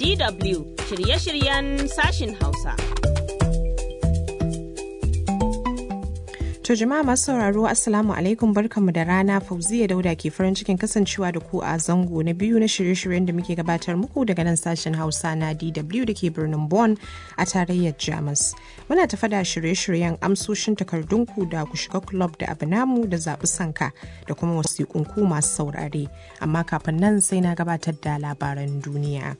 DW shirye-shiryen sashin Hausa. To jama'a masu sauraro Assalamu alaikum barkanmu da rana Fauziya Dauda ke farin cikin kasancewa da ku a zango na biyu na shirye-shiryen da muke gabatar muku daga nan sashen Hausa na DW da ke birnin Bonn a tarayyar Jamus. Muna tafa da shirye-shiryen amsoshin takardunku da ku shiga club da abu namu da zaɓi sanka da kuma wasiƙunku masu saurare. Amma kafin nan sai na gabatar da labaran duniya.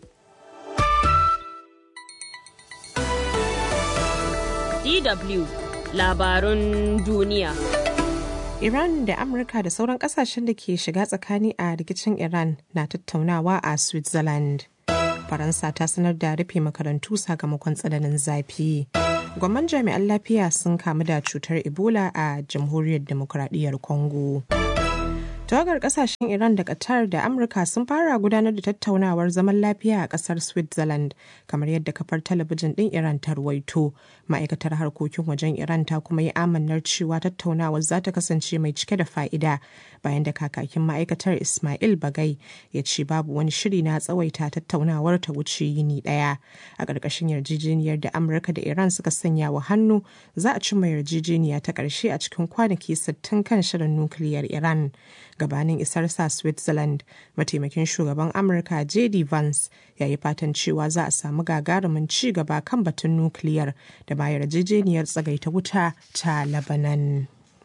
DW labarun duniya. Iran da Amurka da sauran kasashen da ke shiga tsakani a rikicin Iran na tattaunawa a Switzerland. Faransa ta sanar da rufe makarantu sakamakon tsananin zafi. Gwamman jami'an lafiya sun kamu da cutar Ebola a Jamhuriyar Demokuraɗiyyar Congo. tawagar kasashen iran da qatar da amurka sun fara gudanar da tattaunawar zaman lafiya a kasar switzerland kamar yadda kafar talabijin din iran ta ruwaito ma'aikatar harkokin wajen iran ta kuma yi amannar cewa tattaunawar za ta kasance mai cike da fa'ida bayan da kakakin ma'aikatar ismail bagai ya ce babu wani shiri na tsawaita tattaunawar ta wuce yini daya a ƙarƙashin yarjejeniyar da amurka da iran suka sanya wa hannu za a cimma yarjejeniya ta ƙarshe a cikin kwanaki 60 kan shirin nukiliyar iran gabanin isarsa switzerland mataimakin shugaban amurka jd vance ya yi fatan cewa za a samu gagarumin ci gaba kan batun nukiliyar da ba yarjejeniyar tsagaita wuta ta labanan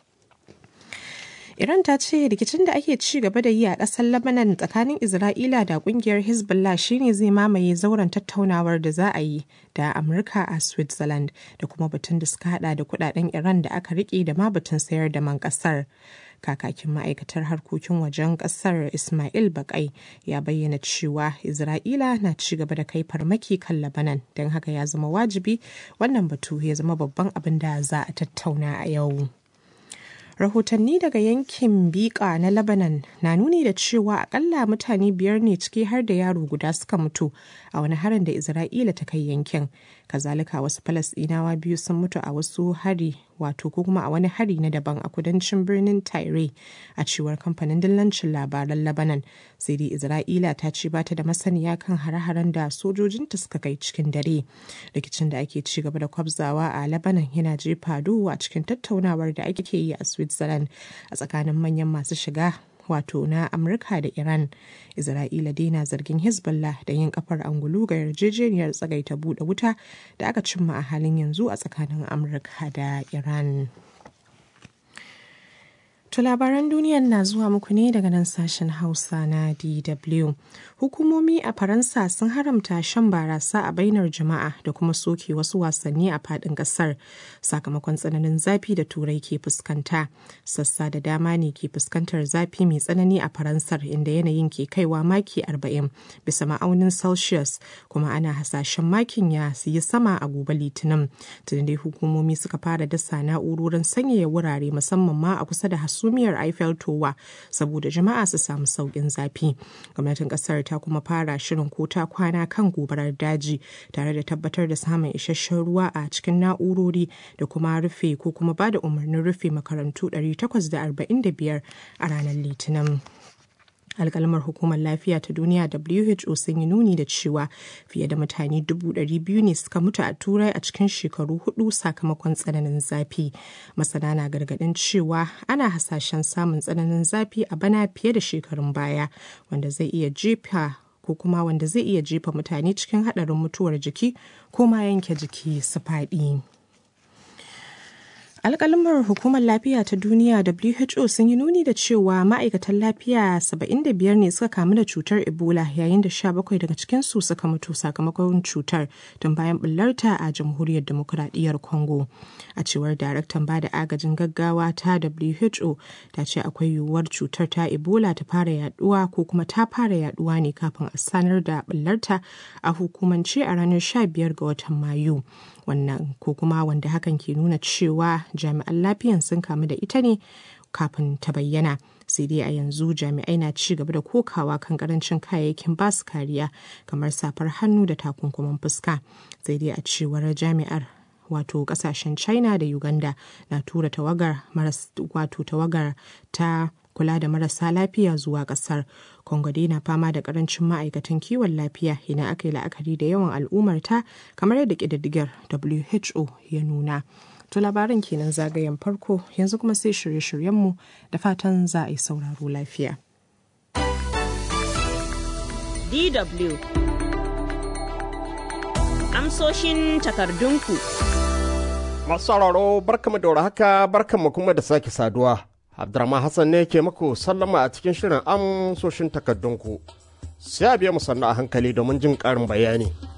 Iran ta ce rikicin da ake ci gaba da yi a ƙasar Lebanon tsakanin Isra'ila da ƙungiyar Hezbollah shine zai mamaye zauren tattaunawar da za a yi da Amurka a Switzerland da kuma batun da suka hada da kudaden Iran da aka rike da ma batun sayar da man ƙasar. Kakakin ma'aikatar harkokin wajen ƙasar Ismail Bakai ya bayyana cewa Isra'ila na ci gaba da kai farmaki kan Lebanon don haka ya zama wajibi wannan batu ya zama babban abin da za a tattauna a yau. rahotanni daga yankin bika na lebanon na nuni da cewa akalla mutane biyar ne ciki har da yaro guda suka mutu a wani harin da isra'ila ta kai yankin kazalika wasu falasɗinawa biyu sun mutu a wasu hari wato ko kuma a wani hari na daban a kudancin birnin Tyre a cewar kamfanin dillancin labaran Lebanon sai dai Isra'ila ta ce bata da masaniya kan hare-haren da sojojinta suka kai cikin dare rikicin da ake ci gaba da kwabzawa a Lebanon yana jefa duhu a cikin tattaunawar da ake yi a Switzerland a tsakanin manyan masu shiga wato na amurka da iran isra'ila dai na zargin hezbollah da yin kafar angulu ga yarjejeniyar tsagaita buɗe wuta da aka cimma a halin yanzu a tsakanin amurka da iran To labaran duniyar na zuwa muku ne daga nan sashen Hausa na DW. Hukumomi a Faransa sun haramta shan barasa a bainar jama'a da kuma soke wasu wasanni a fadin kasar sakamakon tsananin zafi da turai ke fuskanta. Sassa da dama ne ke fuskantar zafi mai tsanani a Faransar inda yanayin ke kaiwa maki 40 bisa ma'aunin Celsius kuma ana hasashen makin ya yi sama a gobe Litinin. Tun dai hukumomi suka fara dasa na'urorin sanyaya wurare musamman ma a kusa da hasu hasumiyar Eiffel Tower saboda jama'a su samu sauƙin zafi. Gwamnatin ƙasar ta kuma fara shirin ko ta kwana kan gobarar daji tare da tabbatar da samun isasshen ruwa a cikin na'urori da kuma rufe ko kuma ba da umarnin rufe makarantu 845 a ranar Litinin. alkalmar hukumar lafiya ta duniya who sun yi nuni da cewa fiye da mutane biyu ne suka mutu a turai a cikin shekaru hudu sakamakon tsananin zafi masana na gargadin cewa ana hasashen samun tsananin zafi a bana fiye da shekarun baya wanda zai iya jefa ko kuma wanda zai iya jefa mutane cikin haɗarin mutuwar jiki ko ma yanke jiki su faɗi. alkalmar hukumar lafiya ta duniya who sun yi nuni da cewa ma'aikatan lafiya 75 ne suka kamu da cutar ebola yayin da 17 daga cikinsu suka mutu sakamakon cutar tun bayan bullarta a jamhuriyar demokuraɗiyyar congo a cewar daraktan ba da agajin gaggawa ta who ta ce akwai yiwuwar cutar ta ebola ta fara yaduwa ko kuma ta fara yaduwa ne kafin a sanar da bullarta a hukumance a ranar 15 ga watan mayu wannan ko kuma wanda hakan ke nuna cewa jami'an lafiyan sun kamu da ita ne kafin ta bayyana sai dai a yanzu jami'ai na ci gaba da kokawa kan karancin kayayyakin basu kariya kamar safar hannu da takunkuman fuska sai dai a cewar jami'ar wato kasashen china da uganda na tura tawagar maras wato tawagar ta kula da marasa lafiya zuwa ƙasar. Congo dai na fama da ƙarancin ma'aikatan kiwon lafiya idan aka yi la'akari da yawan al'ummarta kamar yadda ƙididdigar WHO ya nuna. To labaran kenan zagayen farko yanzu kuma sai shirye-shiryenmu da fatan za a yi sauraro lafiya. DW Amsoshin takardunku Masu sauraro barkamu da haka barkamu kuma da sake saduwa. Abdurrahman Hassan ne ke muku sallama a cikin shirin amsoshin takardunku. Sai a biya mu sannu a hankali domin jin ƙarin bayani.